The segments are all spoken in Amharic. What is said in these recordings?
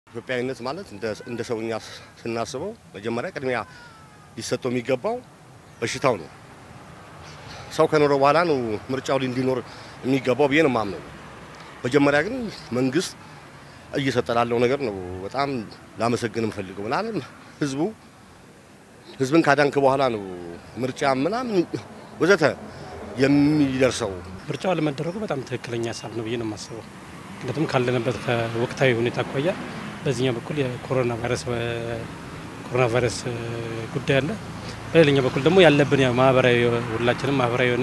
ኢትዮጵያዊነት ማለት እንደ ሰውኛ ስናስበው መጀመሪያ ቅድሚያ ሊሰጠው የሚገባው በሽታው ነው። ሰው ከኖረ በኋላ ነው ምርጫው እንዲኖር የሚገባው ብዬ ነው የማምነው። መጀመሪያ ግን መንግስት እየሰጠ ላለው ነገር ነው በጣም ላመሰግን የምፈልገው ምናምን ህዝቡ ህዝብን ካዳንክ በኋላ ነው ምርጫ ምናምን ወዘተ የሚደርሰው። ምርጫው አለመደረጉ በጣም ትክክለኛ ሀሳብ ነው ብዬ ነው የማስበው። ምክንያቱም ካለንበት ከወቅታዊ ሁኔታ አኳያ በዚህኛው በኩል የኮሮና ቫይረስ ኮሮና ቫይረስ ጉዳይ አለ። በሌላኛው በኩል ደግሞ ያለብን ማህበራዊ ሁላችንም ማህበራዊ የሆነ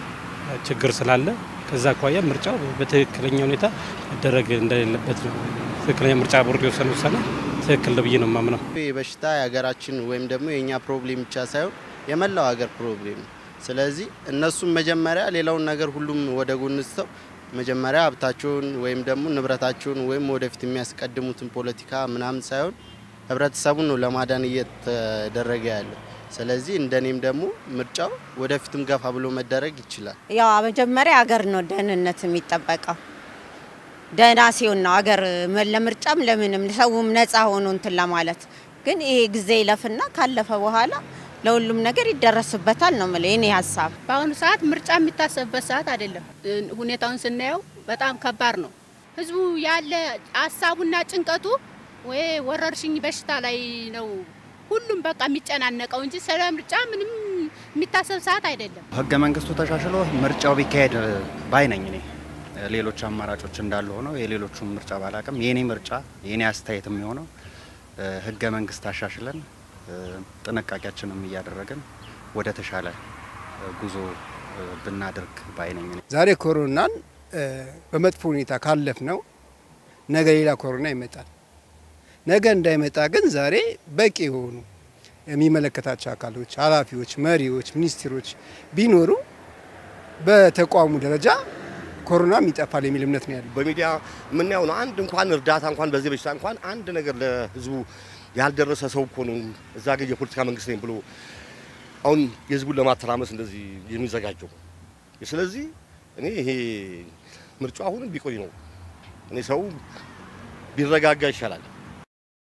ችግር ስላለ ከዛ አኳያ ምርጫው በትክክለኛ ሁኔታ መደረግ እንደሌለበት ነው። ትክክለኛ ምርጫ ቦርድ የወሰነ ውሳኔ ትክክል ነው ብዬ ነው የማምነው። ይህ በሽታ የሀገራችን ወይም ደግሞ የእኛ ፕሮብሌም ብቻ ሳይሆን የመላው ሀገር ፕሮብሌም ነው። ስለዚህ እነሱም መጀመሪያ ሌላውን ነገር ሁሉም ወደ ጎን ስተው መጀመሪያ ሀብታቸውን ወይም ደግሞ ንብረታቸውን ወይም ወደፊት የሚያስቀድሙትን ፖለቲካ ምናምን ሳይሆን ህብረተሰቡን ነው ለማዳን እየተደረገ ያለው። ስለዚህ እንደኔም ደግሞ ምርጫው ወደፊትም ገፋ ብሎ መደረግ ይችላል። ያው መጀመሪያ ሀገር ነው ደህንነት የሚጠበቀው። ደህና ሲሆን ነው ሀገር ለምርጫም ለምንም ሰውም ነፃ ሆኖ እንትን ለማለት ግን ይሄ ጊዜ ይለፍና ካለፈ በኋላ ለሁሉም ነገር ይደረስበታል ነው የምለው የኔ ሀሳብ። በአሁኑ ሰዓት ምርጫ የሚታሰብበት ሰዓት አይደለም። ሁኔታውን ስናየው በጣም ከባድ ነው። ህዝቡ ያለ ሀሳቡና ጭንቀቱ ወይ ወረርሽኝ በሽታ ላይ ነው ሁሉም በቃ የሚጨናነቀው እንጂ ስለ ምርጫ ምንም የሚታሰብ ሰዓት አይደለም። ህገ መንግስቱ ተሻሽሎ ምርጫው ቢካሄድ ባይ ነኝ እኔ። ሌሎች አማራጮች እንዳሉ ሆነው የሌሎቹን ምርጫ ባላቅም የኔ ምርጫ የኔ አስተያየት የሚሆነው ህገ መንግስት አሻሽለን ጥንቃቄያችንም እያደረግን ወደ ተሻለ ጉዞ ብናደርግ ባይ ነኝ እኔ። ዛሬ ኮሮናን በመጥፎ ሁኔታ ካለፍ ነው ነገ ሌላ ኮሮና ይመጣል። ነገ እንዳይመጣ ግን ዛሬ በቂ የሆኑ የሚመለከታቸው አካሎች፣ ኃላፊዎች፣ መሪዎች፣ ሚኒስትሮች ቢኖሩ በተቋሙ ደረጃ ኮሮናም ይጠፋል የሚል እምነት ነው ያለው። በሚዲያ የምናየው ነው። አንድ እንኳን እርዳታ እንኳን በዚህ በሽታ እንኳን አንድ ነገር ለህዝቡ ያልደረሰ ሰው እኮ ነው እዛ ግን የፖለቲካ መንግስት ነኝ ብሎ አሁን የህዝቡን ለማተራመስ እንደዚህ የሚዘጋጀው። ስለዚህ እኔ ይሄ ምርጫው አሁንም ቢቆይ ነው እኔ ሰው ቢረጋጋ ይሻላል።